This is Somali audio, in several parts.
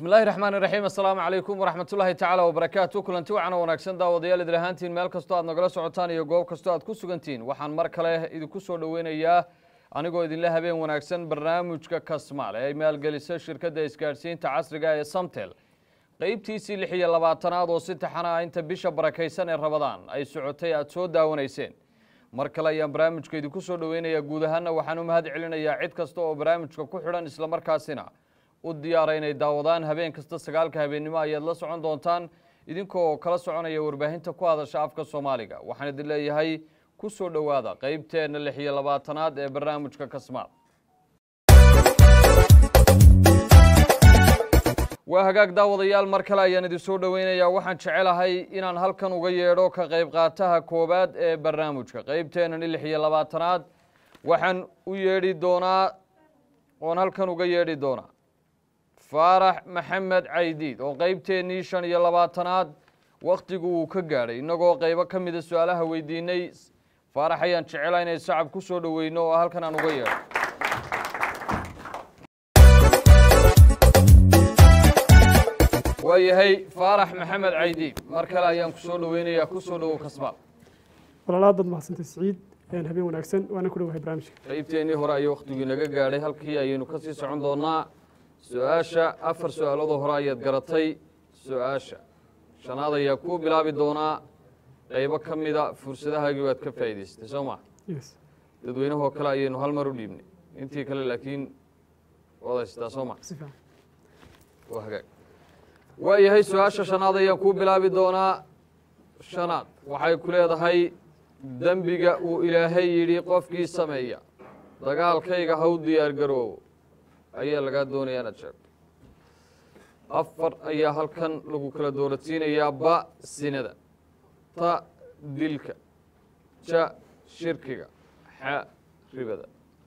bismi illaahi raxmaan iraxiim assalaamu calaykum waraxmatullaahi tacaala wabarakaatu kulanti wacan oo wanaagsan daawadayaal idil ahaantiin meel kastoo aad nagala socotaan iyo goob kastoo aad ku sugantihiin waxaan mar kale idinku soo dhoweynayaa anigoo idinle habeen wanaagsan barnaamijka kasmaal ee ay maalgelisay shirkadda isgaadhsiinta casriga ee samtel qeybtiisii lix iyo labaatanaad oo si taxana ah inta bisha barakaysan ee rabadaan ay socotay aada soo daawanayseen mar kale ayaan barnaamijka idinku soo dhoweynayaa guud ahaanna waxaan u mahad celinayaa cid kasta oo barnaamijka ku xidhan islamarkaasina u diyaara inay daawadaan habeen kasta sagaalka habeennimo ayaad la socon doontaan idinkoo kala soconaya warbaahinta ku hadasha afka soomaaliga waxaan idin leeyahay ku soo dhowaada qeybteenna lix iyo labaatanaad ee barnaamijka kasmaal waa hagaag daawadayaal mar kale ayaan idin soo dhoweynayaa waxaan jecelahay inaan halkan uga yeedho ka qayb qaataha koowaad ee barnaamijka qeybteennan lix iyo labaatanaad waxaan u yeedhi doonaa oon halkan uga yeedhi doonaa faarax maxamed caydiid oo qeybteennii shan iyo labaatanaad wakhtigu uu ka gaadhay innagoo qaybo ka mida su-aalaha weydiinay faarax ayaan jecela inay sacab ku soo dhoweyno oo halkan aan uga yeedho waayahay faarax maxamed caydiid mar kale ayaan ku soo dhoweynayaa ku soo dhowow kasmaal walaalaad baad mahadsantay siciid habeen wanaagsan waana ku dhowahay barnaamijka qeybteennii hore ayuu wakhtigii naga gaadhay halkii ayaynu ka sii socon doonaa su-aasha afar su-aaloodoo hore ayaad garatay su-aasha shanaad ayaa kuu bilaabi doonaa qaybo ka mida fursadahaagii waad ka faa'idaystay soo maa yes dadweynahoo kale ayaynu hal mar u dhiibnay intii kale laakiin waad haystaa soo maa si fiican waa hagaag waayahay su-aasha shanaad ayaan kuu bilaabi doonaa shanaad waxay ku leedahay dembiga uu ilaahay yidhi qofkii sameeya dagaalkayga haw diyaar garoobo ayaa lagaa doonaya inaad sheegto afar ayaa halkan lagu kala dooladsiinayaa ba sinada ta dilka ja shirkiga xa ribada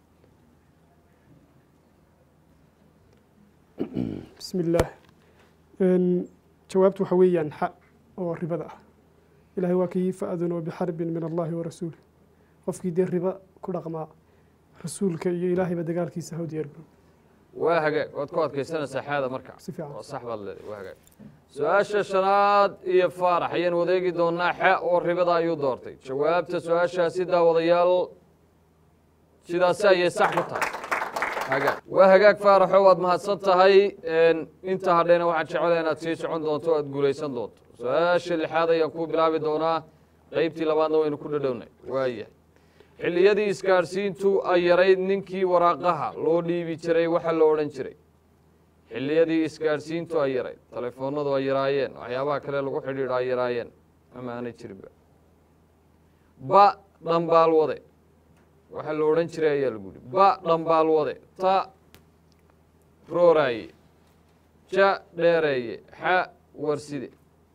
bismi illaah jawaabtu waxa weeyaan xa oo ribada ah ilaahay waa kii fa-adunoo bixarbin min allahi wa rasuulih qofkii dee riba ku dhaqmaa rasuulka iyo ilaahayba dagaalkiisa haw diyaar garoob waa hagaag waad ku adkaysanaysaa xaada marka si fiican waa sax baad leedahay waa hagaag su-aasha shanaad iyo faarax ayaan wadeegi doonaa xa oo ribada ayuu doortay jawaabta su-aashaasi daawadayaal sidaasi ayay sax ku tahay hagaag waa hagaag faaraxo waad mahadsan tahay inta hadhayna waxaan jecelahay inaad sii socon doonto o aad guulaysan doonto su-aasha lixaad ayaan kuu bilaabi doonaa qeybtii labaadna waynu ku dhadhownay waayahay xilliyadii isgaadhsiintu ay yarayd ninkii waraaqaha loo dhiibi jiray waxa la odhan jiray xilliyadii isgaadhsiintu ay yarayd telefoonadu ay yaraayeen waxyaabaha kale lagu xidhiidho ay yaraayeen ama aanay jirinba ba dhambaal wade waxa la odhan jiray ayaa lagu yihi ba dhambaal wade ta rooraaye ja dheereeye xa warside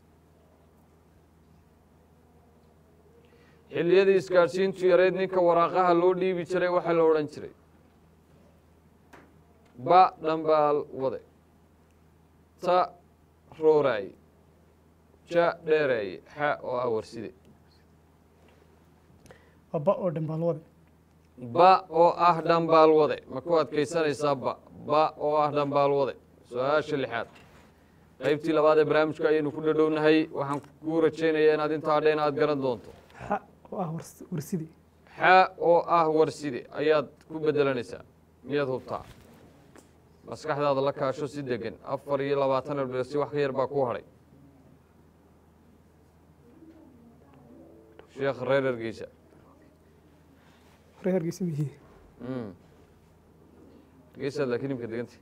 xilliyadii isgaadhsiintu yarayd ninka waraaqaha loo dhiibi jiray waxaa la odhan jiray ba dhambaal wade ta rooraaye ja dheereeye xa oo ah warside waa ba oo dhambaalwade ba oo ah dhambaal wade ma ku adkaysanaysaa ba ba oo ah dhambaal wade su-aasha lixaad qeybtii labaad ee barnaamijka ayaynu ku dhadhownahay waxaan kuu rajaynayaa inaad intaa hadheen aad garan doonto xa oo ah wars- warsidi xa oo ah warside ayaad ku bedelanaysaa miyaad hubtaa maskaxdaada la kaasho si degan afar iyo labaatan elbersi wax ka yar baa ku hadhay sheekh reer ergeysa hore hargeysa mihi Mm. geesaad laakiin imka deganta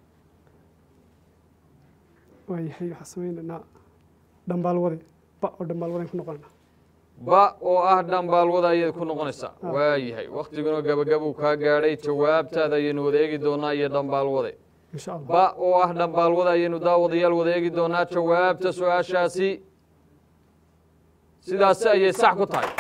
waayahay waxaa sameynaynaa dhambaalwade ba oo dhambaalwaden ku noqonayna ba oo ah dhambaalwada ayaad ku noqonaysaa waayahay waktiguna gabagabuu kaa gaadhay jawaabtaada ayaynu wada eegi doonaa iyo dhambaalwade insha allah ba oo ah dhambaalwada ayaynu daawadayaal wada eegi doonaa jawaabta su-aashaasi sidaasi ayay sax ku tahay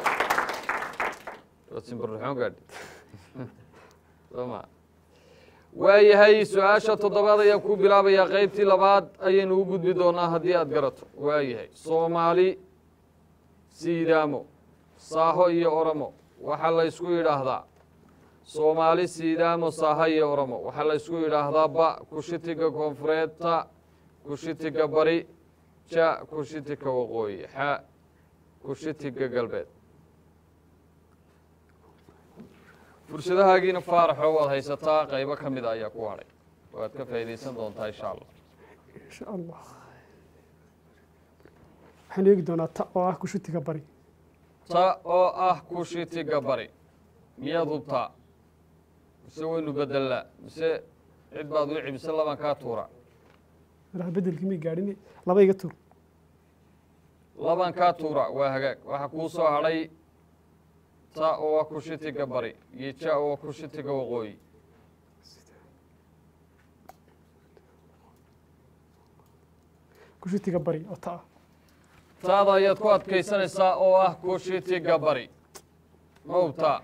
Waad simbarraxoon gaadhay. Soo ma waayahay su-aasha toddobaad ayaan ku bilaabayaa qeybtii labaad ayaynu u gudbi doonaa haddii aad garato waayahay soomaali siidaamo saaho iyo oromo waxaa la ysku yidhaahdaa soomaali siidaamo saaha iyo oromo waxaa la ysku yidhaahdaa ba kushitiga koonfureedta kushitiga bari ja kushitiga waqooyi xa kushitiga galbeed fursadahaagiina faaraxoo waad haysataa qaybo ka mida ayaa ku hadhay waad ka faa'iidaysan doontaa insha allah insha allah waxaan eegi doonaa ta oo ah kushutiga bari ta oo ah kushitiga bari miyaad hubtaa mise waynu bedelnaa mise cid baad wici mise labaan kaa tuura madaxa bedelkii may gaadhin laba iga tur labaan kaa tuura waa hagaag waxaa kuu soo hadhay ta oo ah kushitiga bari iyo ja oo ah kushitiga waqooyi kushutiga bari oo ta ah taada ayaad ku adkaysanaysaa oo ah kushitiga bari ma hubtaa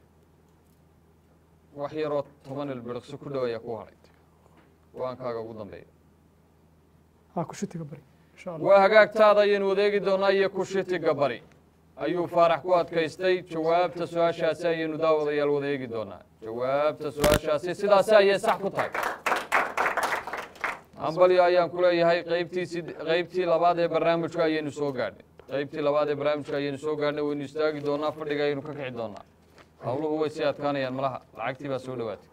wax yaroo toban ilbiriqsi ku dhow ayaa ku hadhay go-aankaaga ugu dambeeya ah kushutiga bari insha allah waa hagaagtaada ayaynu wadeegi doonaa iyo kushitiga bari ayuu faarax ku adkaystay jawaabta su-aashaasi ayaynu daawadayaal wadeegi doonaa jawaabta su-aashaasi sidaasi ayay sax ku tahay hambalyo ayaan ku leeyahay qaybtii sid- qaybtii labaad ee barnaamijka ayaynu soo gaadhnay qaybtii labaad ee barnaamijka ayaynu soo gaadhnay waynu istaagi doonaa fadhiga ayaynu ka kici doonaa hawluhu way sii adkaanayaan malaha lacagtii baa soo dhowaatay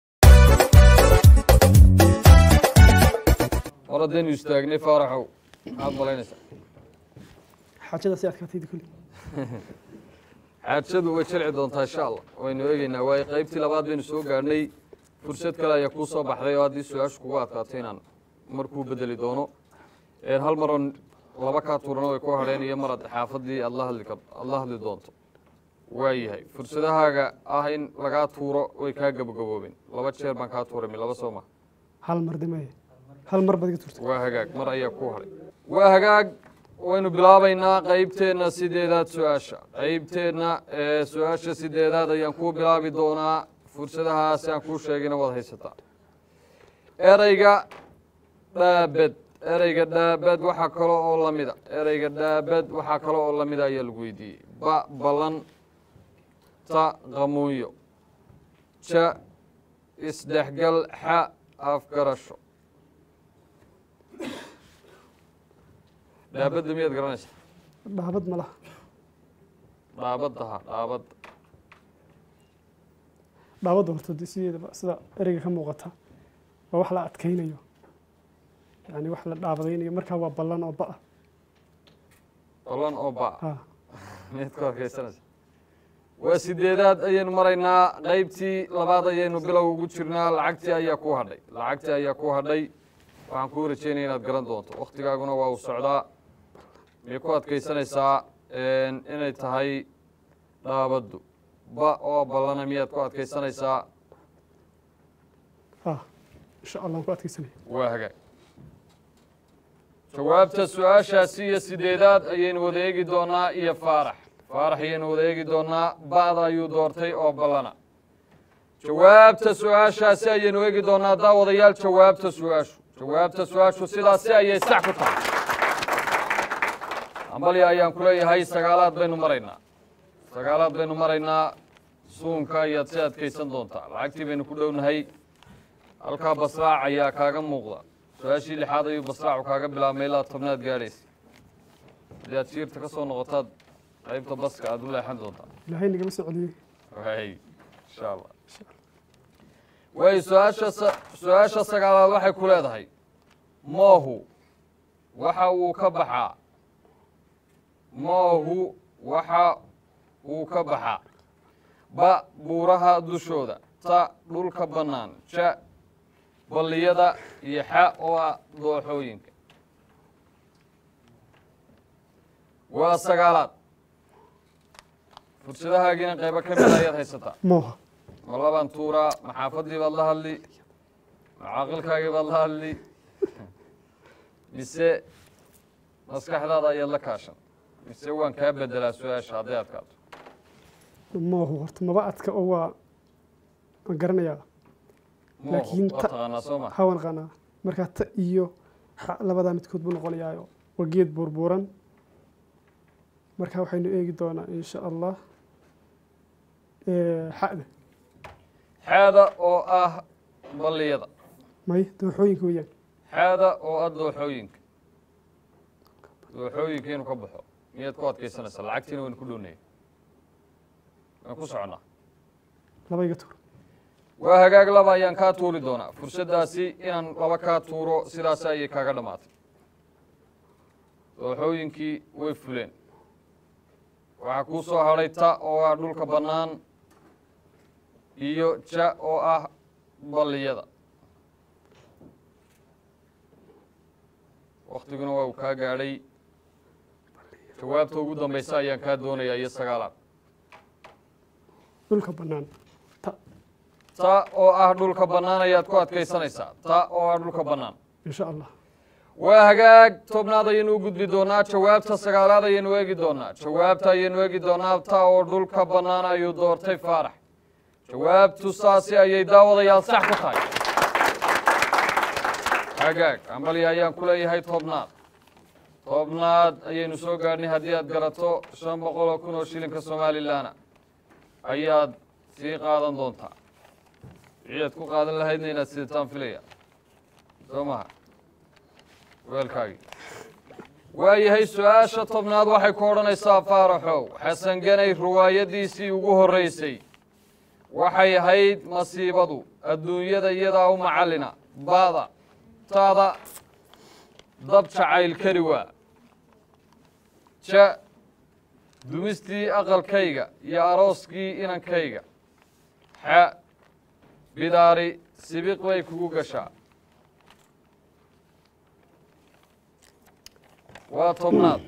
hor haddaynu istaagnay faaraxow maxaad malaynaysaa xaajada si adkaatayda kulli xaajadu way jilci doontaa insha allah waynu eegeynaa waayo qaybtii labaad baynu soo gaadhnay fursad kale ayaa kuu soo baxday oo haddii su-aashu kugu adkaato inaan markuu bedeli doono een hal maroon laba kaa tuurano way ku hadheen iyo mar ad xaafadii aad la hadli kar aad la hadli doonto waayahay fursadahaaga ah in lagaa tuuro way kaa gabagaboobeen laba jeer baan kaa tuuray mi laba soo ma hal mar damaya hal mar baad iga turtay waa hagaag mar ayaa ku hadhay waa hagaag waynu bilaabaynaa qaybteenna sideedaad su-aasha qaybteenna ee su-aasha sideedaad ayaan kuu bilaabi doonaa fursadahaasi aan kuu sheegayna waad haysataa ereyga dhaabed ereyga dhaabed waxaa kale oo lamida ereyga dhaabed waxaa kale oo lamida ayaa lagu weydiiyey ba ballan ta qamuunyo ja isdhexgal xa afgarasho dhaabadda miyaad garanaysaa dhaabad ma laha dhaabadda ha dhaabadda dhaabadda horta dee sideedaba sida ereyga ka muuqata waa wax la adkaynayo yani wax la dhaabadaynayo markaa waa ballan oo ba-a ballan oo ba ha miyaad ku arkaysanaysaa waa sideedaad ayaynu maraynaa qaybtii labaad ayaynu bilow ugu jirnaa lacagtii ayaa ku hadhay lacagtii ayaa ku hadhay waxaan kuu rajeynaya inaad garan doonto waktigaaguna waa uu socdaa miyay ku adkaysanaysaa inay tahay dhaabaddu ba oo ballana miyaad ku adkaysanaysaa ha insha allah waan ku adkaysanaya waa hagaag jawaabta su-aashaasi iyo sideedaad ayaynu wada eegi doonaa iyo faarax faarax ayaynu wada eegi doonaa ba'da ayuu doortay oo ballana jawaabta su-aashaasi ayaynu eegi doonaa daawadayaal jawaabta su-aashu jawaabta su-aashu sidaasi ayay sax ku tahay ambalya ayaan ku leeyahay sagaalaad baynu maraynaa sagaalaad baynu maraynaa suunka ayaad si adkaysan doontaa lacagtii baynu ku dhownahay halkaa basraac ayaa kaaga muuqda su-aashii lixaad ayuu basraacu kaaga bilaabmay ilaa tobnaad gaadhaysa haddii aad shiirta ka soo noqotaad qaybta baska aad u leexan doontaa ilaahay nagama soo celiyey waay insha allah waay su-aasha sa- su-aasha sagaalaad waxay ku leedahay moohu waxa uu ka baxaa moohu waxa uu ka baxaa ba buuraha dushooda ta dhulka bannaan ja balliyada iyo xa oo ah dooxooyinka waa sagaalaad fursadahaagiina qaybo ka mida ayaad haysataa mooha ma labaan tuuraa ma xaafadii baad la hadli ma caaqilkaagii baad la hadli mise maskaxdaada ayaad la kaashan mise waan kaa bedelaa su-aasha hadday adkaato moohu horta maba adka oo waa waan garanayaa moohu Laakiin waa ta- taqaanaa soo ma hawan qanaa markaa ta iyo xa labadaa midkood buu noqonayaayo waa geed buurbuuran marka waxaynu eegi doonaa insha allah Eh, xa'da xaada oo ah balliyada may dooxooyinka weeyaan xaada oo ah dooxooyinka dooxooyinka inuu ka baxo miyaad ku adkaysanaysaa lacagtiina waynu ku dhownaya waan ku soconnaa laba iga tuur waa hagaag laba ayaan kaa tuuri doonaa fursaddaasi inaan laba kaa tuuro sidaas ayay kaaga dhammaatay dooxooyinkii way fuleen waxaa kuu soo hadhay ta oo ah dhulka bannaan iyo ja oo ah balliyada waktiguna waa uu kaa gaadhay jawaabta ugu dambaysa ayaan kaa doonayaa iyo sagaalaad dhulka bannaan ta ta oo ah dhulka bannaan ayaad ku adkaysanaysaa ta oo ah dhulka bannaan insha allah waa hagaag tobnaad ayaynu u gudbi doonaa jawaabta sagaalaad ayaynu eegi doonaa jawaabta ayaynu eegi doonaa ta oo dhulka bannaan ayuu doortay faarax jawaabtu saasi ayay daawadayaal sax ku tahay hagaag ambali ayaan ku leeyahay tobnaad tobnaad ayaynu soo gaadhnay haddii aad garato shan boqol oo kun oo shilinka somalilanna ayaad sii qaadan doontaa wixii aad ku qaadan lahaydna inaad sidataan filaya soo maha weelkaagii waayahay su-aasha tobnaad waxay ku odhanaysaa faaraxow xasan ganay riwaayaddiisii ugu horreysay waxay ahayd masiibadu adduunyada iyadaa u macallina baada taada dab jacayl kari waa ja dumistii aqalkayga iyo arooskii inankayga xa bidaari sibiq bay kugu gashaa waa tobnaad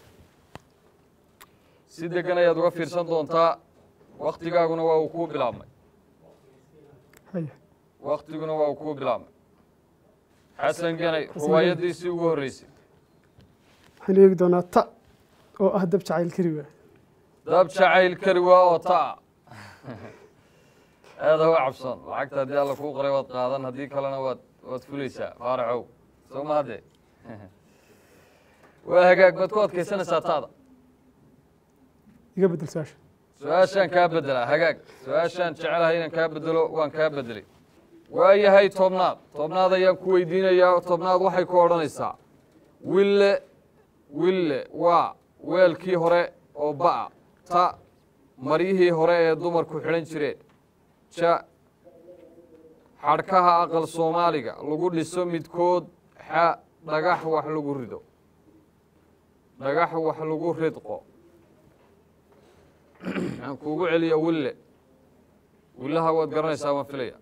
si deggan ayaad uga fiirsan doontaa waktigaaguna waa uu kuu bilaabmay haya waktiguna waa uu kuu bilaabmay xasan ganay riwaayaddiisii ugu horreysay waxaynu eegi doonaa ta oo ah dab jacayl kari waa dab jacayl kari waa oo ta'a aada u cabson lacagta haddii alla kuu qoray waad qaadan haddii kalena waad waad fulaysaa faaraxow soo ma haddee waa hagaag baad ku adkaysanaysaa taada iga bedel su-aasha su-aashaan kaa beddelaa hagaag su-aashaan jecelahay inaan kaa beddelo waan kaa beddelay waayahay tobnaad tobnaad ayaan ku weydiinayaa tobnaad waxay ku odhanaysaa wille wille waa weelkii hore oo ba'a ta maryihii hore ee dumarku xidhan jireen ja xadhkaha aqal soomaaliga lagu dhiso midkood xa dhagax wax lagu rido dhagax wax lagu ridqo aan kuugu celiya wille willaha waad garanaysaa waan filaya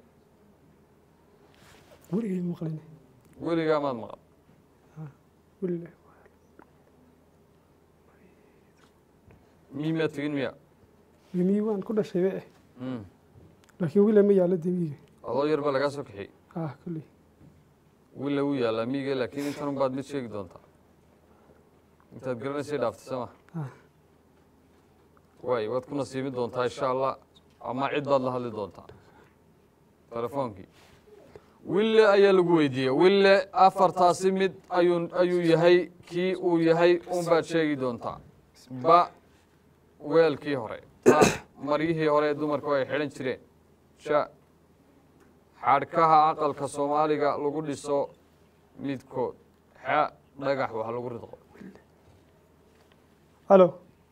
weligay maqlin weligaa maad maqan wille miimaad tegin miya mimi waan ku dhashay be eh Mm. laakiin wille ma yaallo demiga adoo yar baa lagaa soo kaxiyey ah kolley wille wuu yaallaa miiga laakiin intan unbaad mid sheegi doontaa intaad garanaysay dhaaftay soo ma Ah. waay waad ku nasiibin doontaa insha allah ama cid baad la hadli doontaa telefoonkii wille ayaa lagu weydiiyey wille afartaasi mid ayuu ayuu yahay kii uu yahay unbaad sheegi doontaa ba weelkii hore ta maryihii hore ee dumarku ay xidhan jireen ja xadhkaha aqalka soomaaliga lagu dhiso midkood xa dhagax wax lagu ridqo halo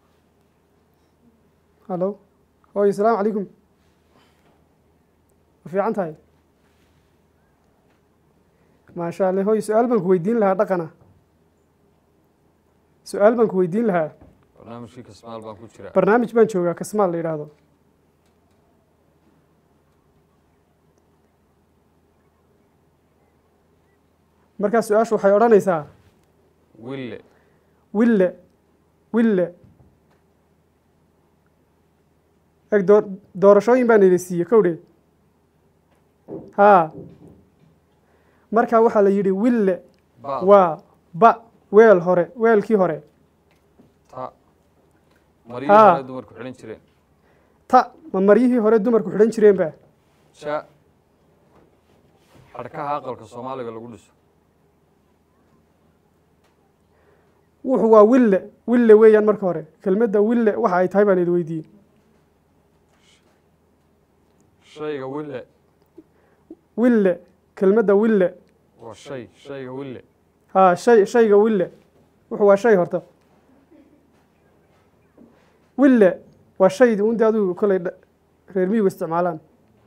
halo hooy asalaamu calaykum ma fiican tahay maasha allah hooy su-aal baan ku weydiin lahaa dhaqana su-aal baan ku weydiin lahaa barnaamijkii kasmaal baan ku jiraa barnaamij baan joogaa kasmaal la yidhaahdo markaa su-aashu waxay odhanaysaa wille wille wille eg door doorashooyin baan idin siiye kowdhe haa markaa waxaa la yidhi wille ba waa ba weel hore weelkii hore ta maryihii Haa. hore dumarku xidhan jireen ta ma maryihii hore dumarku xidhan jireenba ja xadhkaha aqalka soomaaliga lagu dhiso wuxu waa wille wille weeyaan marka hore kelmadda wille waxa ay tahay baan idin weydiiyey shayga wille wille kelmadda wille waa shay shayga wille haa shay shayga wille wuxuu waa shay horta wille waa shaydii un dee adigu kolley dha- reer miyigu isticmaalaan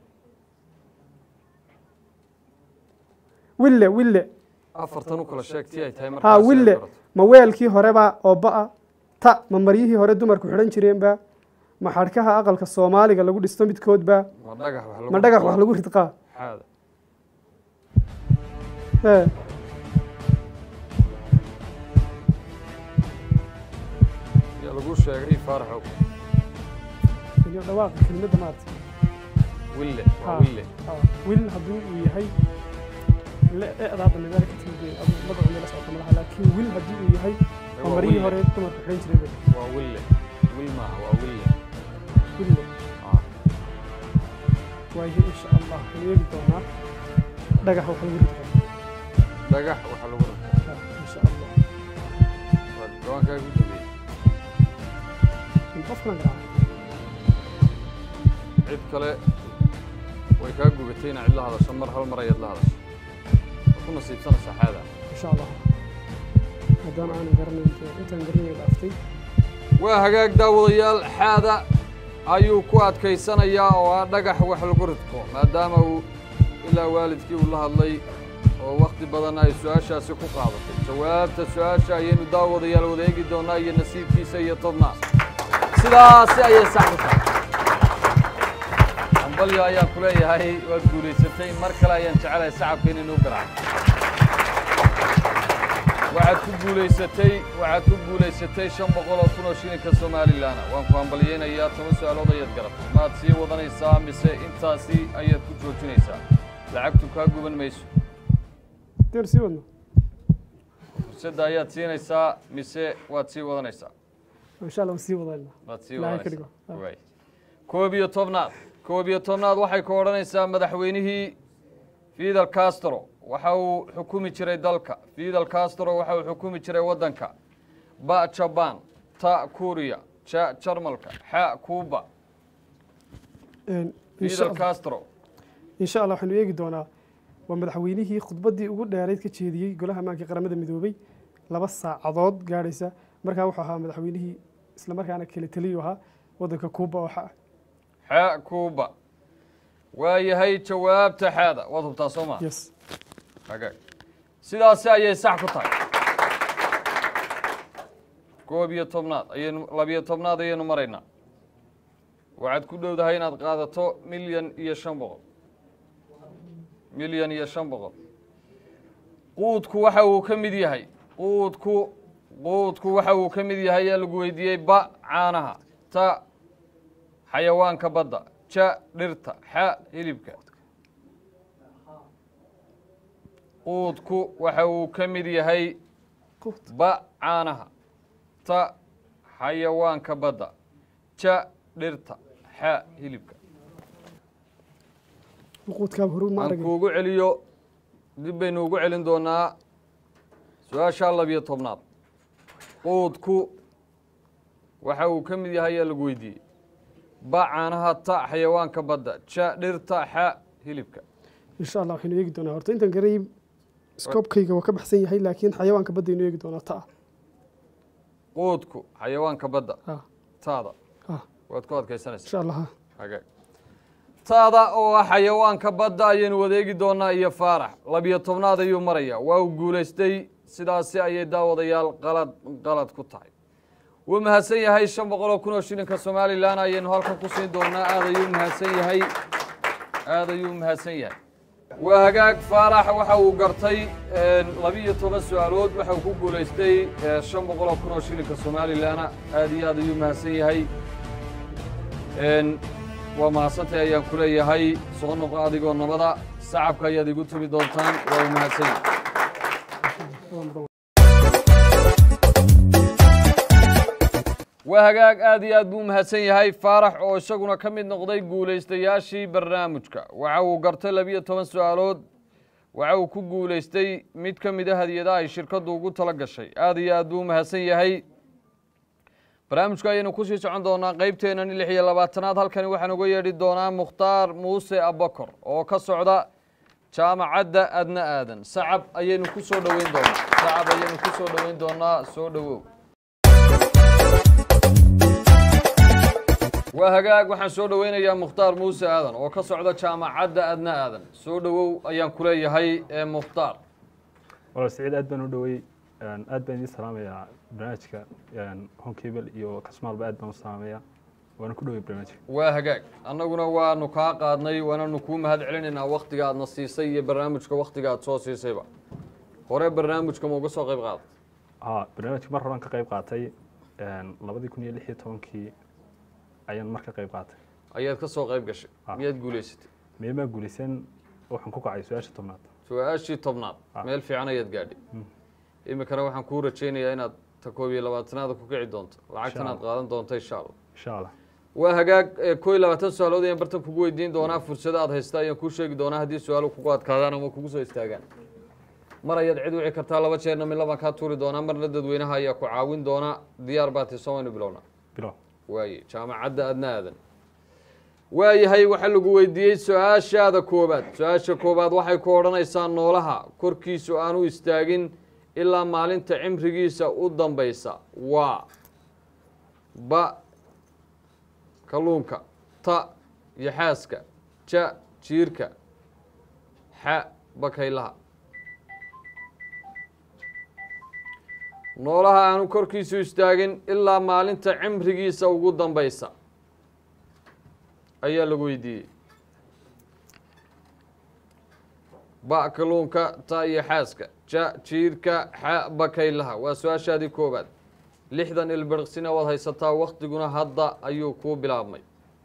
wille wille afartan u kala sheegtii ay tahay haa markaas wille ma weelkii horeba oo ba-a ta ma maryihii hore dumarku xidhan jireenba ma xadhkaha aqalka soomaaliga lagu dhisto midkoodba ma dhagax wax lagu ma dhagax wax lagu ridqaa xaada ee yaa lagu sheegay faaraxow iyo dhawaaqa kelimadda maarta wille waa haa wille haa wil haddii uu yahay le e'da hadda medaala ka timid wey adu magacu meela socota malaha laakiin wil haddii uu yahay ma waa maryihii wille. hore dumarku xidhan jireenba waa wille wil maaha waa wille wille Ah, waayo insha allah waxaan eegi doonaa dhagax wax lagu ridqaa dhagax waxa lagu rartaa haa, insha allah waa gabaankaaga u dambeeyey in qofkan garaaca cid kale way kaa gubatay inaa cid la hadasho mar hal mar ayaad la hadasho waa ku nasiibsanaysaa xaada insha allah maadaama aanan garanayn dee intaan garanay dhaaftay waa hagaag daawadayaal xaada ayuu ku adkaysanayaa oo ah dhagax wax lagu ridko maadaama uu ilaa waalidkii uu la hadlay oo wakhti badan ay su-aashaasi ku qaadatay jawaabta su-aasha ayaynu daawadayaal wada eegi doonaa iyo nasiibkiisa iyo tobnaas sidaasi ayay sax ku tahay ambalyo ayaan ku leeyahay waad guulaysatay mar kale ayaan jecelahay sacabka inaynu u garaaco waxaad ku guulaysatay waxaad ku guulaysatay shan boqol oo kun oo shilinka somalilanna waan ku hambalyaynayaa toban su-aalood ayaad garatay maad sii wadanaysaa mise intaasi ayaad ku joojinaysaa lacagtu kaa guban mayso deer sii wadno fursadda ayaad siinaysaa mise waad sii wadanaysaa insha allah waan sii wadayna waad sii Ilaahay ka wadanaysaa dhigo. Waay. koob iyo tobnaad koob iyo tobnaad waxay ku odhanaysaa madaxweynihii fidel castro waxa uu xukumi jiray dalka fidel castro waxa uu xukumi jiray waddanka ba jaban ta kuriya ja jarmalka xa cuba Een, insha fidel allah castro insha allah waxaynu eegi doonaa waa madaxweynihii khudbaddii ugu dheerayd ka jeediyey golaha ammaanka qaramada midoobay laba saacadood gaadhaysa markaa wuxuu ahaa madaxweynihii isla markaana kale taliyu ahaa waddanka kuuba oo xa xa cuba waa yahay jawaabta xaada waad hubtaa soo maa yes hagaag sidaasi ayay sax ku tahay koob iyo tobnaad ayaynu labiyo tobnaad ayaynu maraynaa waxaad ku dhowdahay inaad qaadato milyan iyo shan boqol milyan iyo shan boqol quudku waxa uu ka mid yahay quudku quudku waxa uu ka mid yahay yaa lagu weydiiyey ba caanaha ta xayawaanka badda ja dhirta xa hilibka quudku waxa uu ka mid yahay quut ba caanaha ta xayawaanka badda ja dhirta xa hilibka quudkaaba horu ma aan aragin kuugu celiyo dib baynu ugu celin doonaa su-aasha labiyo tobnaad quudku waxa uu ka mid yahay yaa lagu weydiiyey ba caanaha ta xayawaanka badda ja dhirta xa hilibka insha allah waxaynu eegi doonaa horta intaan garanayay scoobkayga waa ka baxsan yahay laakiin xayawaanka baddaynu eegi doonaa ta quudku xayawaanka badda ah taada ah waad ku adkaysanaysaa insha allah ha hagaag taada oo ah xayawaanka badda ayaynu wadeegi doonaa iyo faarax labiyo tobnaad ayuu maraya waa uu guulaystay sidaasi ayay daawadayaal qalad qalad ku tahay wuu mahadsan yahay shan boqol oo kun oo shilinka somalilan ayaynu halkan ku siin doonaa aad ayuu mahadsan yahay aad ayuu mahadsan yahay waa hagaag faarax waxa uu gartay labiyo toban su-aalood waxa uu ku guulaystay eh, shan boqol oo kun oo shilinka somalilana aad iyo aad ayuu mahadsan yahay Een, waa mahadsantahay ayaan ku leeyahay soo noqo adigoo nabada sacabka ayaad igu tumi doontaan waa u mahadsan yahay waa mudan waa hagaag aad iyo aad buu u mahadsan yahay faarax oo isaguna ka mid noqday guulaystayaashii barnaamijka waxa uu gartay labiyo toban su-aalood waxa uu ku guulaystay mid ka mid a hadiyadaha ay shirkaddu ugu tala gashay aad iyo aad buu u mahadsan yahay barnaamijku ayaynu kusii socon doonaa qeybteennan lix iyo labaatanaad halkani waxaan uga yeedhi doonaa mukhtaar muuse abakor oo ka socda jaamacadda adna aadan sacab ayaynu ku soo dhoweyn doonaa sacab ayaynu ku soo dhoweyn doonaa soo dhowow waa hagaag waxaan soo dhoweynayaa mukhtaar muuse aadan oo ka socda jaamacadda adna aadan soo dhowow ayaan ku leeyahay ee mukhtaar walaal siciid aad baan u dhowey aad baan idiin salaamayaa barnaamijka honkebel iyo kasmaalba aad baan u salaamayaa waana ku dhowey barnaamijka waa hagaag annaguna waanu kaa qaadnay waananu kuu mahad celinaynaa waktiga aadna siisay iyo barnaamijka waktiga aad soo siisayba hore barnaamijka ma uga soo qayb qaaday haa barnaamijka mar horan ka qayb qaatay labadii kun iyo lix iyo tobankii ayaan mar ka qayb qaatay ayaad ka soo qayb gashay Ah. miyaad guulaysatay meemaa guulaysan waxaan ku kacay su-aasha tobnaad su-aashii tobnaad Ah. meel fiican ayaad gaadhay iminkana waxaan kuu rajaynayaa inaad ta koob iyo labaatanaada ku kici doonto lacagtan aad Allah. qaadan doonto insha allah insha allah waa hagaag ee koo iyo labaatan su-aalood ayaan bartan kugu weydiin doonaa fursado aad haysta ayaan kuu sheegi doonaa haddii su-aalo kugu adkaadaan ama kugu soo istaagaan mar ayaad cid wici kartaa laba jeerna midla baan kaa tuuri doonaa marna dadweynaha ayaa ku caawin doona diyaar baa tii waynu bilownaa bilow waaye jaamacadda adna aadan waayahay waxaa lagu weydiiyey su-aashaada koobaad su-aasha koobaad waxay ku odhanaysaa noolaha korkiisu aanu istaagin ilaa maalinta cimrigiisa u dambaysa waa ba kalluunka ta yaxaaska ja jiirka xa bakaylaha noolaha aanu korkiisu istaagin ilaa maalinta cimrigiisa ugu dambaysa ayaa lagu weydiiyey ba kalluunka ta iyo xaaska ja jiirka xa bakaylaha waa su-aashaadii koobaad lixdan ilbiriqsina waad haysataa waktiguna hadda ayuu kuu bilaabmay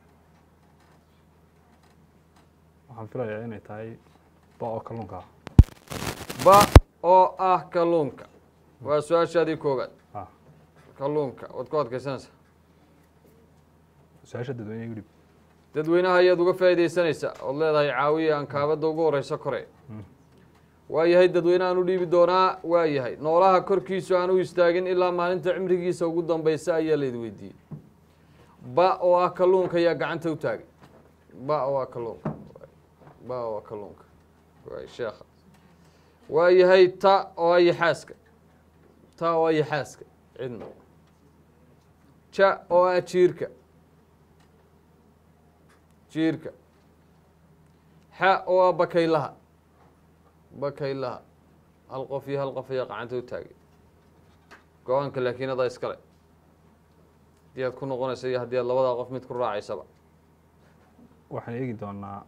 waxaan filayaa inay tahay ba oo kalluunka ah ba oo ah kalluunka waa su-aashaadii koobaad ah kalluunka waad ku adkaysanaysaa su-aasha dadweyne gudhib dadweynaha ayaad uga faa'iidaysanaysaa ood leedahay caawiya aan kaabadda ugu horeyso kore waayahay dadweynahaan u dhiibi doonaa waayahay noolaha korkiisu aan u istaagin ilaa maalinta cimrigiisa ugu dambeysa ayaa laydi weydiiyey ba oo ah kalluunka ayaa gacanta u taagay ba oo ah kalluunka ba oo ah kalluunka waay sheekha waayahay ta oo ah yaxaaska ta oo ah yaxaaska cidna ja oo ah jiirka jiirka xa oo ah bakaylaha bakaylaha hal qof iyo hal qof ayaa qacanta u taagay go-aanka laakiin adaa iskale haddii aad ku noqonaysa iyo haddii aad labadaa qof mid ku raacaysaba waxaan eegi doonaa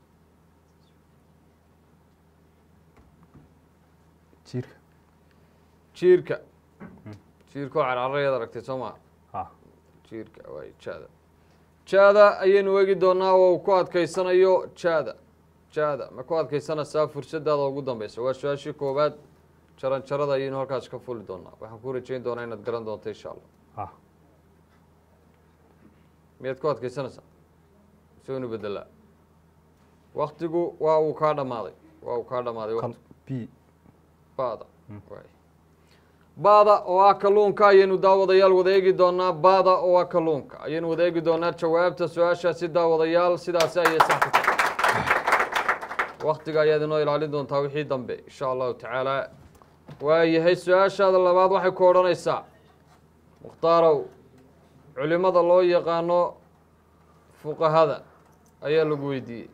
jiirka jiirka jiirka oo carcarayaad aragtay soo maa ah jiirka waay jaada jaada ayaynu eegi doonaa oo uu ku adkaysanayo jaada jaada ma ku adkaysanaysaa fursadaada ugu dambeysa waa su-aashii koowaad jaran jarada ayaynu halkaas ka fuli doonaa waxaan ku rajayn doonaa inaad garan doonto insha allah ah miyaad ku adkaysanaysaa sonu bedelaa waktigu waa uu kaa dhamaaday waa uu kaa dhamaaday kal waqti b baada waay baada oo ah kalluunka ayaynu daawadayaal wada eegi doonaa baada oo ah kalluunka ayaynu wada eegi doonaa jawaabta su-aashaasi daawadayaal sidaasi ayay sax ku tahay waktiga ayaad inoo ilaalin doontaa wixii dambe insha allahu tacaala waayahay su-aashaada labaad waxay ku odhanaysaa mukhtaarow culimada loo yaqaano fuqahada ayaa lagu weydiiyey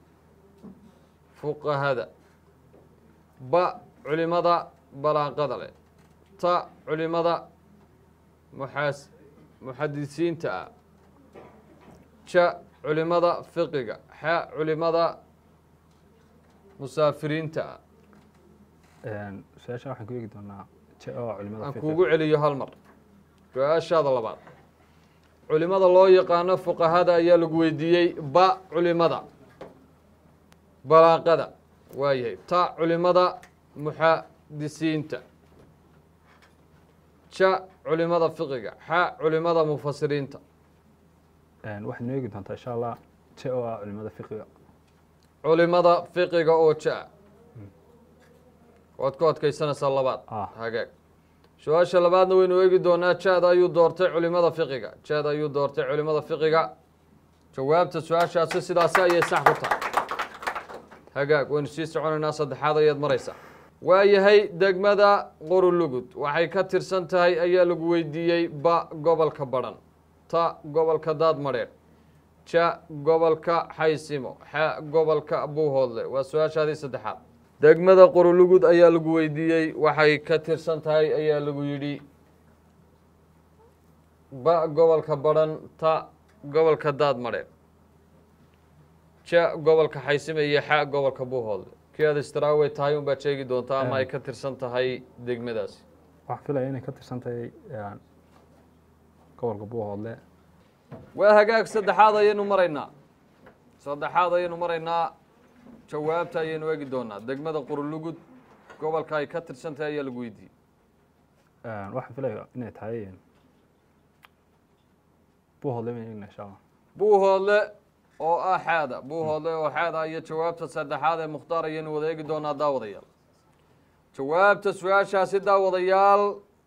fuqahada ba culimada balaaqada leh ta culimada muxaas muxadisiinta ah ja culimada fiqiga xa culimada musaafiriinta ah su-aasha waxaan ku eegi doonaa je oo culimada aan fiqh kuugu celiyo hal mar su-aashaada labaad culimada loo yaqaano fuqahada ayaa lagu weydiiyey ba culimada balaaqada waayahay ta culimada muxadisiinta ja culimada fiqiga xa culimada mufasiriinta waxaad noo eegi doontaa insha allah je oo ah culimada fiqiga culimada fiqiga oo ja waad ku adkaysanaysaa labaad Ah. hagaag su-aasha labaadna waynu eegi doonaa jaada ayuu doortay culimada fiqiga jaada ayuu doortay culimada fiqiga jawaabta su-aashaasi sidaasi ayay sax ku tahay hagaag waynu sii soconaynaa saddexaad ayaad maraysaa waayahay degmada qorulugud waxay ka tirsan tahay ayaa lagu weydiiyey ba gobolka badhan ta gobolka daadmadheedh ja gobolka xaysimo xa gobolka buuhoodle waa su-aashaadii saddexaad degmada qorulugud ayaa lagu weydiiyey waxay ka tirsan tahay ayaa lagu yidhi ba gobolka badhan ta gobolka daadmadheedh ja gobolka xaysime iyo xa gobolka buuhoodle kii aad istaraawey tahay unbaad sheegi doontaa ama ay ka tirsan tahay degmadaasi waxaan filaya inay ka tirsan tahay gobolka buuhoodle waa hagaag saddexaad ayaynu maraynaa saddexaad ayaynu maraynaa jawaabta ayaynu eegi doonaa degmada qurulugud gobolka ay ka tirsan tahay ayaa lagu weydiiyey waxaan filaya inay tahay buuhoodle ma eegna insha allah buuhoodle oo ah xaada buuhoodle oo xaada iyo jawaabta saddexaad ee mukhtaar ayaynu wada eegi doonaa daawadayaal jawaabta su-aashaasi daawadayaal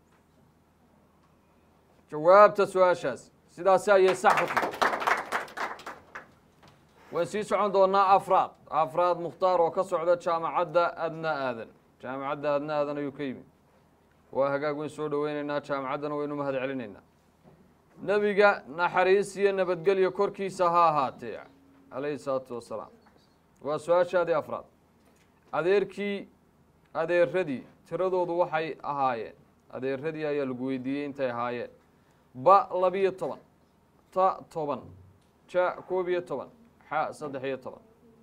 jawaabta su-aashaasi sidaasi ayay sax ku tahay waan sii socon doonaa afraad afraad mukhtaar oo ka socda jaamacadda adna aadan jaamacadda adna aadan ayuu ka yimid waa hagaag weyn soo dhoweyneynaa jaamacaddana waynu mahad celinaynaa nebiga naxariis iyo nabadgelyo korkiisa ha ahaatee calayhi salaatu wasalaam waa su-aashaadii afraad adeerkii adeeradii tiradoodu waxay ahaayeen adeeradii ayaa lagu weydiiyey intay ahaayeen ba labiyo toban ta toban ja koob iyo toban xa saddex iyo toban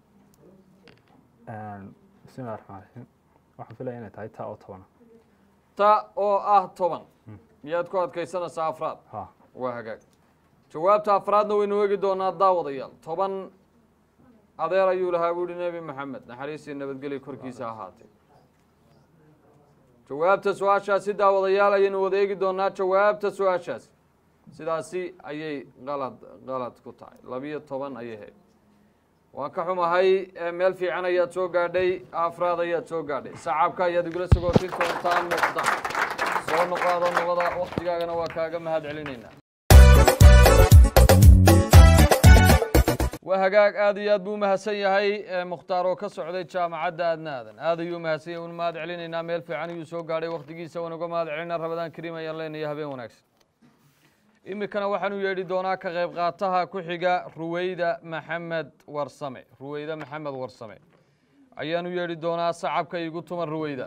bismillahi raxmaan raxiim waxaan filaya inay tahay taa oo tobana ta oo ah toban miyaad ku adkaysanaysaa afraad ha waa hagaag jawaabta afraadna waynu eegi doonaa daawadayaal toban adeer ayuu lahaa buu yihi nebi maxamed naxariis iyo nabadgelyo korkiisa ahaatee jawaabta su-aashaasi daawadayaal ayaynu wada eegi doonaa jawaabta su-aashaasi sidaasi ayay qalad qalad ku tahay labiyo toban ayay hayd waan ka xumahay ee meel fiican ayaad soo gaadhay afraad ayaad soo gaadhay sacabka ayaad igula sagootin doontaan muqda soo noqaado nabada waktigaagana waa kaaga mahad celinaynaa waa hagaag aad iyo aad buu umahadsan yahay ee mukhtaar oo ka socday jaamacadda aadna aadan aad ayuu umahadsan yahay un mahad celinaynaa meel fiican ayuu soo gaadhay waktigiisa waan uga mahad celinaa rabadaan kariim ayaan leenahay habeen wanaagsan iminkana waxaanu yeedhi doonaa ka qayb qaataha ku xiga ruweyda maxamed warsame ruweyda maxamed warsame ayaanu yeedhi doonaa sacabka igu tuman ruweyda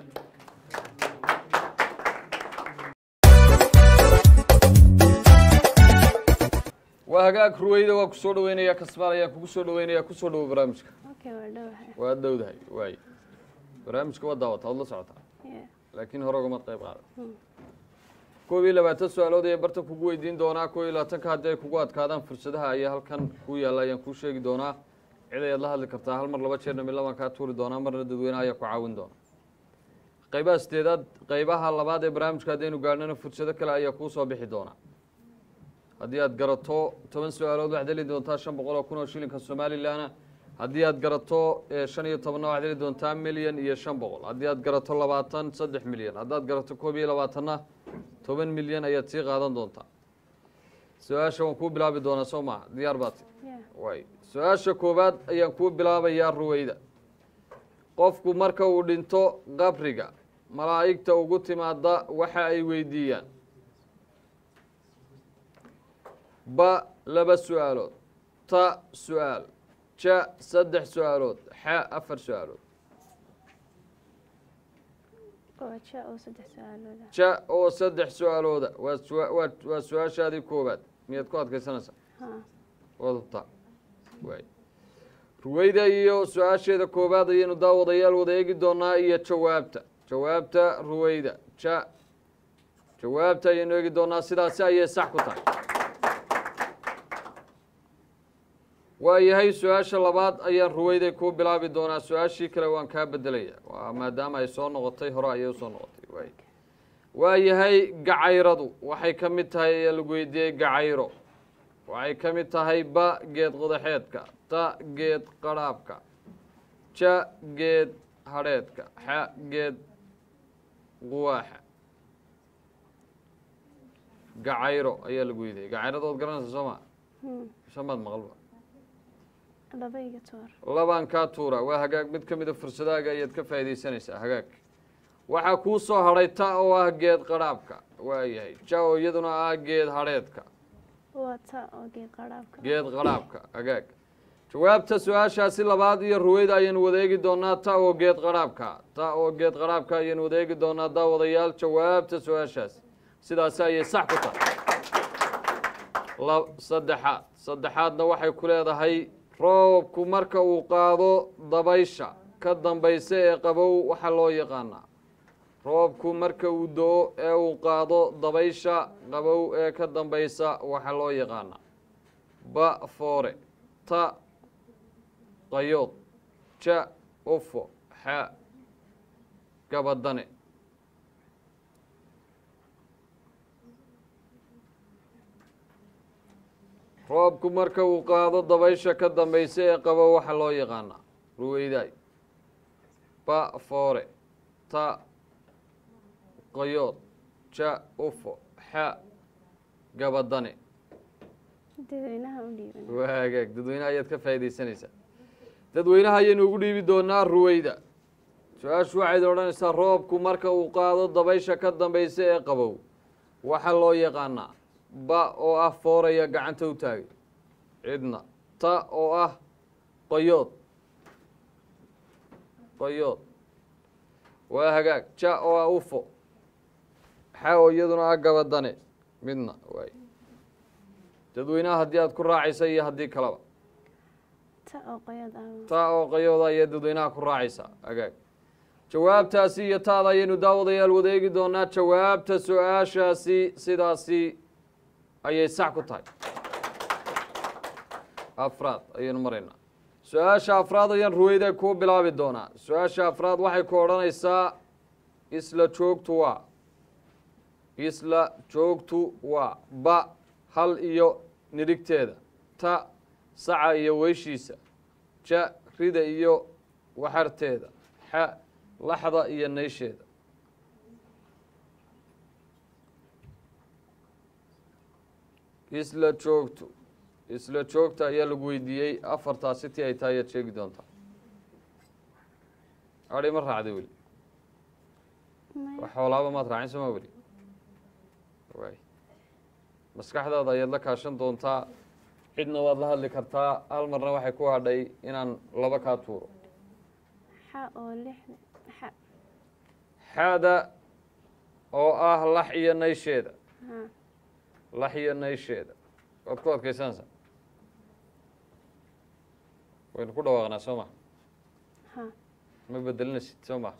waa hagaag ruweyda waa kusoo dhaweynaya kasmaal ayaan kugu soo dhaweynaya kusoo dhawo barnaamijka Okay, waa dhowahay. waa dhowdahay waay barnaamijka waa daawata waad la socotaa Yeah. laakiin hore ugamaad qayb qaada koob iyo labaatan su-aalood ayaan bartan kugu weydiin doonaa koob iyo labaatanka haddii ay kugu adkaadaan fursadaha ayaa halkan ku yaalla ayaan kuu sheegi doonaa cid ayaad la hadli kartaa hal mar laba jeerna midla baan kaa tuuri doonaa marna dadweynaha ayaa ku caawin doona qaybaha sideedaad qaybaha labaad ee barnaamijka haddaynu gaadhnana fursado kale ayaa kuu soo bixi doonaa haddii aad garato toban su-aalood waxaad heli doontaa shan boqol oo kun oo shilinka somalilanna haddii aad garato eh, shan iyo tobanna waxaad heli doontaa milyan iyo shan boqol haddii aad garato labaatan saddex milyan haddaad garato koob iyo labaatanna toban milyan ayaad sii qaadan doontaa su-aasha waan kuu bilaabi doonaa soo maaha diyaar baati Yeah. waay su-aasha koowaad ayaan kuu bilaabayaa ruweyda qofku marka uu dhinto qabriga malaa'igta ugu timaada waxa ay weydiiyaan ba laba su-aalood ta su-aal ja saddex su-aalood xa afar su-aalood Waa ja oo saddex su'aalood ah. ja oo saddex su-aalooda waa sua- waa waa su-aashaadii koowaad miyaad ku adkaysanaysaa Ha. waad hubtaa waay ruweyda iyo su-aasheeda koowaad ayaynu daawadayaal wada eegi doonaa iyo jawaabta jawaabta ruweyda ja jawaabta ayaynu eegi doonaa sidaasi ayay sax ku tahay waayahay su-aasha labaad ayaan ruweyday kuu bilaabi doonaa su-aashii kale waan kaa bedelaya waa maadaama ay soo noqotay hore ayay usoo noqotay waay waayahay gacayradu waxay ka mid tahay ayaa lagu weydiiyey gacayro waxay ka mid tahay ba geed qodaxeedka ta geed qadhaabka ja geed hadheedka xa geed quwaaxa gacayro ayaa lagu weydiiyey gacayrada waad garanaysa soo ma Hmm. shamaad maqalba laba iga tuur labaan kaa tuura waa hagaag mid ka mida fursadaaga ayaad ka faa'iidaysanaysaa hagaag waxaa kuu soo hadhay ta oo ah geed qadhaabka waayahay ja oo iyaduna ah geed hadheedka waa ta oo geed qaraabka geed qadhaabka hagaag jawaabta su-aashaasi labaad iyo ruweyda ayaynu wada eegi doonaa ta oo geed qadhaabka ta oo geed qadhaabka ayaynu wada eegi doonaa daawadayaal jawaabta su-aashaasi sidaasi ayay sax ku tahay la- saddexaad saddexaadna waxay ku leedahay roobku marka uu qaado dabaysha ka dambaysa ee qabow waxaa loo yaqaanaa roobku marka uu do-o ee uu qaado dabaysha qabow ee ka dambaysa waxaa loo yaqaanaa ba foore ta qayood ja ufo xa gabadane roobku marka uu qaado dabaysha ka dambaysa ee qabo waxaa loo yaqaanaa ruweydaay ba foore ta qayood ja ufo xa gabadane dadweynaha u dhiiban waa hagaag dadweynaha ayaad ka faa'iidaysanaysaa dadweynaha ayaynu ugu dhiibi doonaa ruweyda su-aashu waxayd odhanaysaa roobku marka uu qaado dabaysha ka dambaysa ee qabow waxaa loo yaqaanaa ba oo ah fooraya gacanta u taagay cidna ta oo ah qayood qayood waa hagaag ja oo ah ufo xa oo iyaduna ah gabadane midna waay dadweynaha haddii aad ku raacaysa iyo haddii kaleba ta oo qoyad ah taa oo qayooda ayaa dadweynaha ku raacaysaa agaag jawaabtaasi iyo taada ayaynu daawadayaal wada eegi doonaa jawaabta su-aashaasi sidaasi ayay sax ku tahay afraad ayaynu maraynaa su-aasha afraad ayaan ruweyda kuu bilaabi doonaa su-aasha afraad waxay ku odhanaysaa isla joogtu waa isla joogtu waa ba hal iyo nidhigteeda ta saca iyo weyshiisa ja rida iyo waxarteeda xa laxda iyo naysheeda isla joogtu isla joogta ayaa lagu weydiiyey afartaasi ti ay tahay ayaad sheegi doontaa adhi ma raacday weli wax xoolaaba maad raacin sooma weli waay maskaxdaada ayaad la kaashan doontaa cidna waad la hadli kartaa hal marna waxay ku hadhay inaan laba kaa tuuro xa oo lixda xa xaada oo ah lax iyo naysheeda ha lax iyo naysheeda waad ku adkaysanaysaa waynu ku dhawaaqnaa soo ma ha ma bedelinaysid soo ma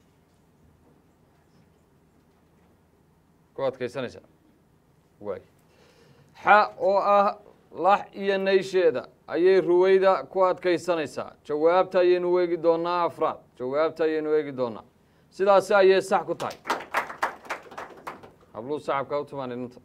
ku adkaysanaysaa waay xa oo ah lax iyo naysheeda ayay ruweyda ku adkaysanaysaa jawaabta ayaynu eegi doonaa afraad jawaabta ayaynu eegi doonaa sidaasi ayay sax ku tahay habluu sacabkaa u tumaan inanta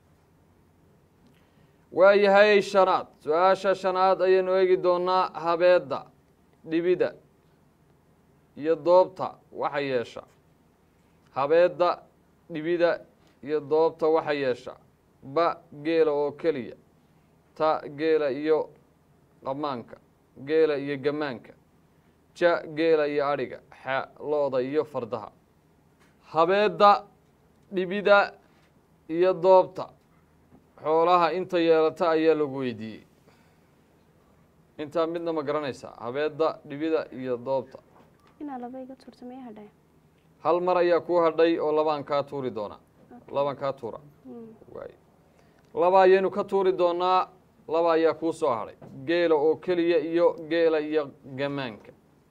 waayahay shanaad su-aasha shanaad ayaynu eegi doonaa habeedda dhibida iyo doobta waxa yeesha habeedda dhibida iyo doobta waxa yeesha ba geela oo keliya ta geela iyo qamaanka geela iyo gamaanka ja geela iyo adhiga xa lo-da iyo fardaha habeedda dhibida iyo doobta xoolaha inta yeelata ayaa lagu weydiiyey intaa midna ma garanaysaa habeedda dhibida iyo doobta inaa laba iga tuurta maya hadhay hal mar ayaa kuu hadhay oo labaan kaa tuuri doonaa labaan kaa tuura waay laba ayaynu ka tuuri doonaa laba ayaa kuu soo hadhay geela oo keliya iyo geela iyo gamaanka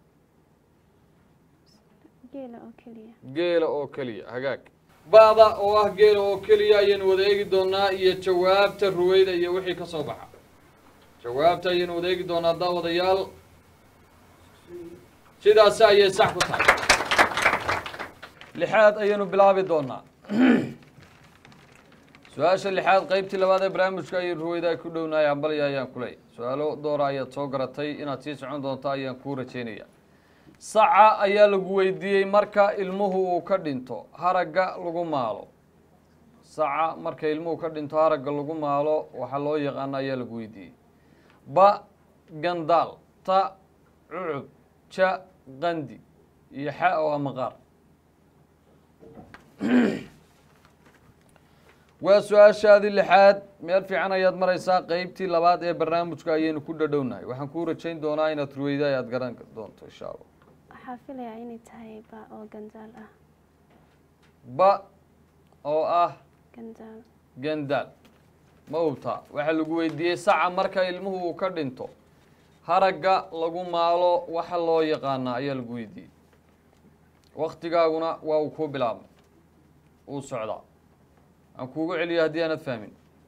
geela oo keliya geela oo keliya hagaag ba'da oo ah geela oo keliya ayaynu wada eegi doonaa iyo jawaabta ruweyda iyo wixii ka soo baxa jawaabta ayaynu wada eegi doonaa daawadayaal sidaasi ayay sax ku tahay lixaad ayaynu bilaabi doonaa su-aasha lixaad qeybtii labaad ee barnaamijka ayay ruweyda ku dhownahay hambalya ayaan ku leeyahy su-aalo doora ayaad soo garatay inaad sii socon doonto ayaan kuu rajeynaya saca ayaa lagu weydiiyey marka ilmuhu uu ka dhinto haragga lagu maalo saca marka ilmuhu ka dhinto haragga lagu maalo waxaa loo yaqaana ayaa lagu weydiiyey ba gandaal ta cucub ja qandi iyo xa oo ah maqaar waa su-aashaadii lixaad meel fiican ayaad maraysaa qeybtii labaad ee barnaamijka ayaynu ku dhadhownahay waxaan kuu rajayn doonaa inaad ruweyda ayaad garan doonto insha allah waxaa filayaa inay tahay ba oo gandaal ah ba oo ah gandaal gandaal ma hubtaa waxaa lagu weydiiyey saca marka ilmuhu uu ka dhinto haragga lagu maalo waxa loo yaqaanaa ayaa lagu weydiiyey waktigaaguna waa uu kuu bilaabmay uu socdaa aan kuugu celiyo haddii aanad fahmin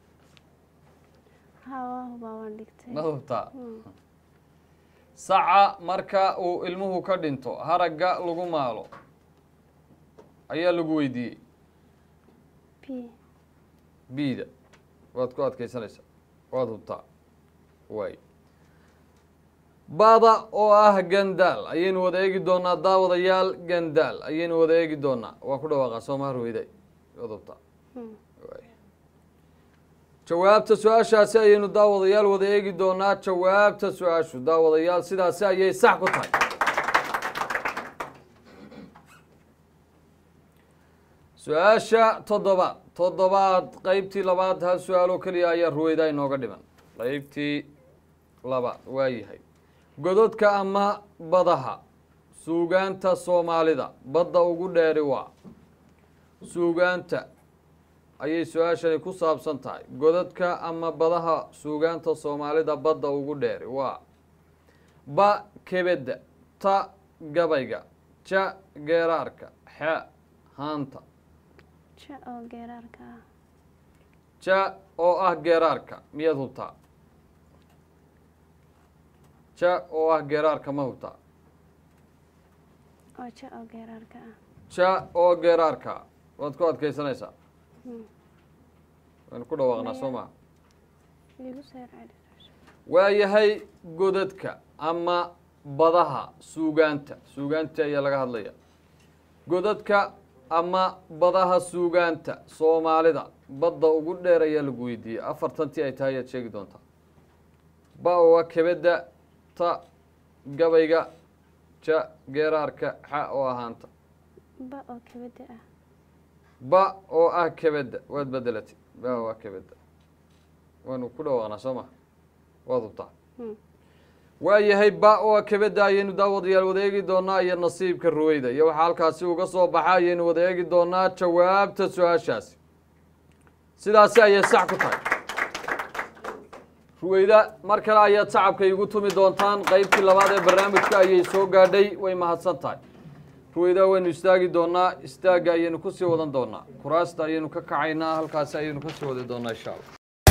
haa waa hubaa waan dhigtay ma hubtaa Hmm. saca marka uu ilmuhu ka dhinto haragga lagu maalo ayaa lagu weydiiyey p bida waad ku adkaysanaysaa waad hubtaa waay bada oo ah gandaal ayaynu wada eegi doonaa daawadayaal gandaal ayaynu wada eegi doonaa waan ku dhawaaqaa sooma harweyday waad hubtaa Hmm. waay jawaabta su-aashaasi ayaynu daawadayaal wada eegi doonaa jawaabta su-aashu daawadayaal sidaasi ayay sax ku tahay su-aasha toddobaad toddobaad qeybtii labaad hal su-aaloo keliya ayaa ruweyda inooga dhiman qeybtii labaad waa yahay gododka ama badaha suugaanta soomaalida badda ugu dheeri waa suugaanta ayay su-aashani ku saabsan tahay godadka ama badaha suugaanta soomaalida badda ugu dheeri waa ba kebedda ta gabayga ja geeraarka xa haanta ja oo geeraarka ah ja oo ah geeraarka miyaad hubtaa ja oo ah geeraarka ma hubtaa oo ja oo geeraarka ah ja oo geeraarka waad ku adkaysanaysaa Hmm. waynu ku dhawaaqnaa soo maa igu soo celi waa yahay godadka ama badaha suugaanta suugaanta ayaa laga hadlaya godadka ama badaha suugaanta soomaalida badda ugu dheer ayaa lagu weydiiyey afartantii ay tahay ayaad sheegi doontaa ba oo ah kebedda ta gabayga ja geeraarka xa oo ahaanta ba oo kabada ah ba oo ah kebedda waad bedelatay ba oo ah kebedda waanu ku dhawaaqnaa soo ma waad hubtaa Hmm. waa yahay ba oo ah kebedda ayaynu daawadayaal wada eegi doonaa iyo nasiibka ruweyda iyo waxaa halkaasi uga soo baxa ayaynu wada eegi doonaa jawaabta su-aashaasi sidaasi ayay sax ku tahay ruweyda mar kale ayaad sacabka igu tumi doontaan qeybtii labaad ee barnaamijka ayay soo gaadhay way mahadsan tahay ruweyda waynu istaagi doonaa istaagga ayaynu kusii wadan doonaa kuraasta ayaynu ka kacaynaa halkaasi ayaynu kasii wadi doonaa insha allah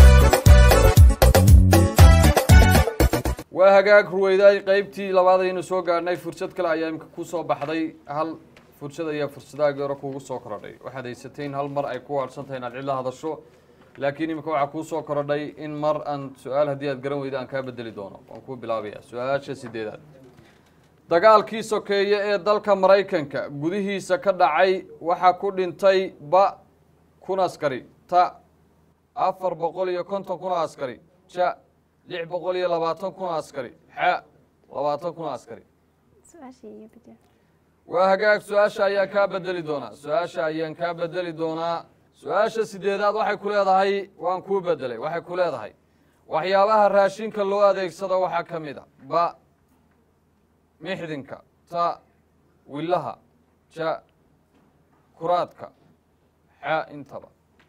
waa hagaag ruweyday qeybtii labaad ayaynu soo gaadhnay fursad kale ayaa imika kusoo baxday hal fursad ayaa fursadaagii hore kuugu soo korodhay waxaad haysatay in hal mar ay ku waarsan tahay inaad cid la hadasho laakiin imika waxaa kuu soo korodhay in mar aan su-aal haddii aad garan weyda aan kaa bedeli doono waan kuu bilaabaya su-aasha sideedaad dagaalkii sokeeye ee dalka maraykanka gudihiisa ka dhacay waxaa ku dhintay ba kun askari ta afar boqol iyo konton kun askari ja lix boqol iyo labaatan kun askari xa labaatan kun askari su-aashii iyo bedel waa hagaag su-aasha ayaan kaa bedeli doonaa su-aasha ayaan kaa bedeli doonaa su-aasha sideedaad waxay ku leedahay waan kuu bedelay waxay ku leedahay waxyaabaha raashinka loo adeegsado waxaa ka mid a ba mixdinka ta wilaha ja kuraadka xa intaba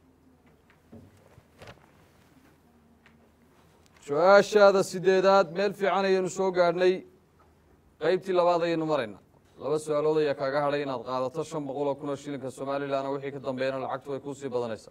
su-aashaada sideedaad meel fiican ayaynu soo gaadhnay qeybtii labaad ayaynu maraynaa laba su-aalood ayaa kaaga hadhay inaad qaadato shan boqol oo kun oo shilinka somalilan wixii ka dambeeyana lacagtu way kuusii badanaysaa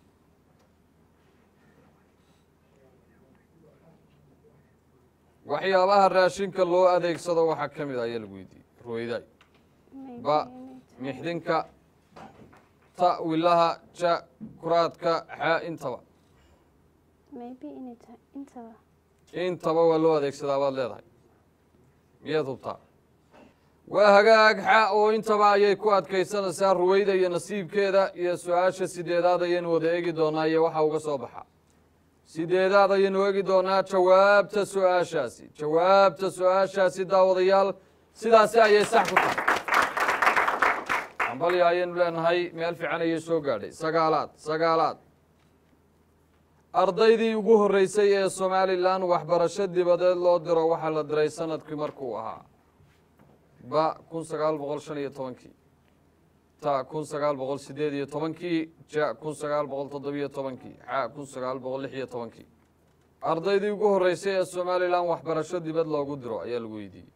waxyaabaha raashinka loo adeegsado waxaa ka mid a ayaa lagu weydiiyey ruweydaay Maybe ba inay tahay- mixdinka ta wilaha ja kuraadka xa intaba maybe inay tahay intaba intaba waa loo adeegsadaa baad leedahay miyaad hubtaa waa hagaag xa oo intaba ayay ku adkaysanaysaa ruweyda iyo nasiibkeeda iyo su-aasha sideedaad ayaynu wada eegi doonaa iyo waxa uga soo baxa sideedaad ayaynu eegi doonaa jawaabta su-aashaasi jawaabta su-aashaasi daawadayaal sidaasi ayay sax ku tahay ambalya ayaynu leenahay meel fiican ayay soo gaadhay sagaalaad sagaalaad ardaydii ugu horreysay ee somalilan waxbarasho dibadeed loo diro waxaa la diray sanadkii markuu ahaa ba kun sagaal boqol shan iyo tobankii ta kun sagaal boqol sideed iyo tobankii ja kun sagaal boqol toddobiyo tobankii xa kun sagaal boqol lix iyo tobankii ardaydii ugu horreysay ee somalilan waxbarasho dibad loogu diro ayaa lagu weydiiyey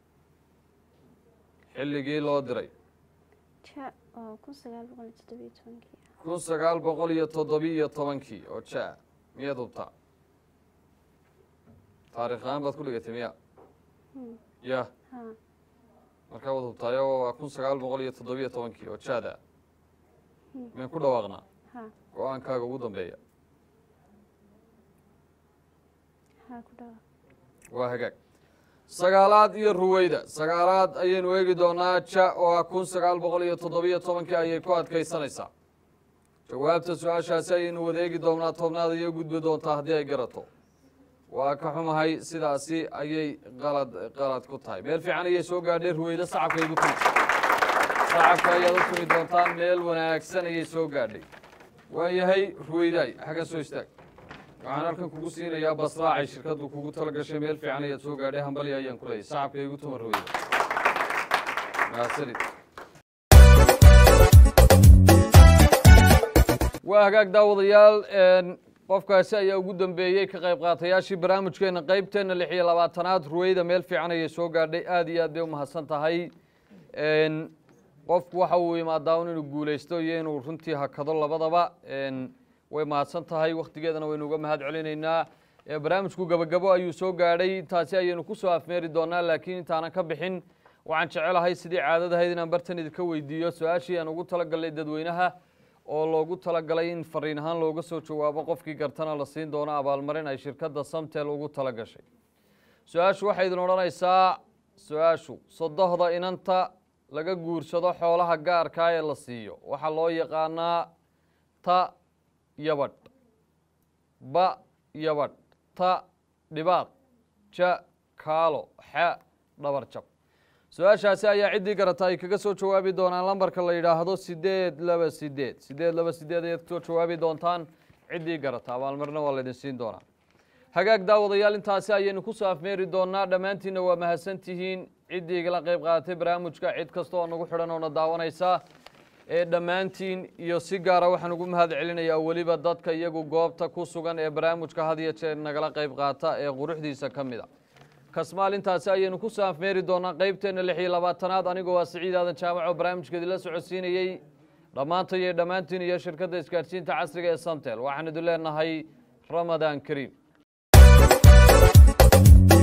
xilligii loo diray ja oo kun sagaal boqol iyo toddobiyo tobankii kun sagaal boqol iyo toddobiyo tobankii oo ja miyaad hubtaa taarikh ahaan baad ku dhigatay miya Hmm. ya ha markaa waad hubtaayo waa kun sagaal boqol iyo toddobiyo tobankii oo jaada meen ku dhawaaqnaa ha go-aankaaga ugu dambeeya ha ku dhawa waa hagaag sagaalaad iyo ruweyda sagaalaad ayaynu eegi doonaa ja oo ah kun sagaal boqol iyo toddobiyo tobankii ayay ku adkaysanaysaa jawaabta su-aashaasi ayaynu wada eegi doonaa tobnaad ayay gudbi doontaa haddii ay garato waa ka xumahay sidaasi ayay qalad qalad ku tahay meel fiican ayay soo gaadhay ruweyda sacabka igu tumi sacabka ayaad u tumi doontaan meel wanaagsan ayay soo gaadhay waayahay ruweydaay xagga soo istaag waxaan halkan kugu siinayaa basraacay shirkaddu kugu tala gashay meel fiican ayaad soo gaadhay hambalya ayaan ku leeyay sacabka igu tuma ruweyda mahadsanid waa hagaag daawadayaal een, qofkaasi ayaa ugu dambeeyey ka qayb qaatayaashii barnaamijkeena qeybteena lix iyo labaatanaad ruweyda meel fiican ayay soo gaadhay aad iyo aad bay umahadsan tahay een, qofku waxa uu imaadaa un inuu guuleysto iyo inuu runtii hakado labadaba een, way mahadsan tahay wakhtigeedana waynu uga mahad celinaynaa ee barnaamijku gabagabo ayuu soo gaadhay intaasi ayaynu kusoo afmeeri doonaa laakiin intaanan ka bixin waxaan jecelahay sidii caadadahayd inaan bartan idinka weydiiyo su-aashii aan ugu talagalnay dadweynaha oo loogu talagalay in fariin ahaan looga soo jawaabo qofkii gartana la siin doono abaalmarin ay shirkadda samtel ugu tala gashay su-aashu waxay idin odhanaysaa su-aashu sodohda inanta laga guursado xoolaha gaarkaa ee la siiyo waxaa loo yaqaanaa ta yabadh ba yabadh ta dhibaaq ja kaalo xa dhabar jab su-aashaasi ayaa ciddii garata ay kaga soo jawaabi doonaan lambarka la yidhaahdo sideed laba sideed sideed laba sideed ayaad kasoo jawaabi doontaan ciddii garata abaalmarina waa laydin siin doonaa hagaag daawadayaal intaasi ayaynu kusoo afmeeri doonaa dhammaantiinna waa mahadsantihiin ciddii igala qayb qaadatay barnaamijka cid kasta oo nagu xidhan oona daawanaysa ee dhammaantiin iyo si gaara waxaan ugu mahad celinayaa weliba dadka iyagu goobta ku sugan ee barnaamijka had iyo jeer nagala qayb qaata ee quruxdiisa ka mid a kasmaal intaasi ayaynu ku soo afmeeri doonaa qeybteenna lix iyo labaatanaad anigoo waa siciid aadan jaamaco barnaamijka idinla socodsiinayey dhammaanta iyo dhammaantiin iyo shirkadda isgaadhsiinta casriga ee samtel waxaan idin leenahay ramadaan kariim